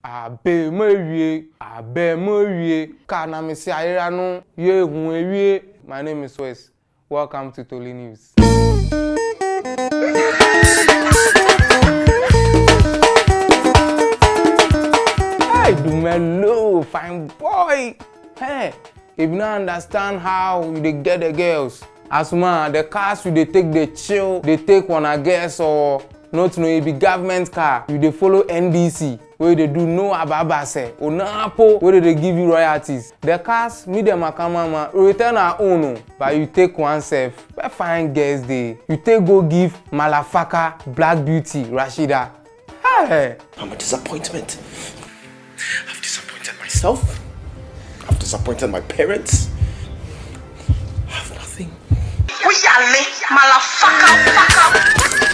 abe mo ewie abe mo ewie kaa na me se ayera no ye ehun ewie my name is wes welcome to toli news. hey dumelo fine boy hey if you no understand how you dey get the girls as man the cars you dey take dey chill dey take una girls or not know e be government car you dey follow ndc wey dey do no ababase onapo wey dey dey give you royalties the cars me dem akamama return her own o but you take one sef where fine girls dey you take go give malafaka black beauty rashida hey. I'm a disappointment. I've disappointed myself. I've disappointed my parents. I have nothing. Uyale, malafaka, faka.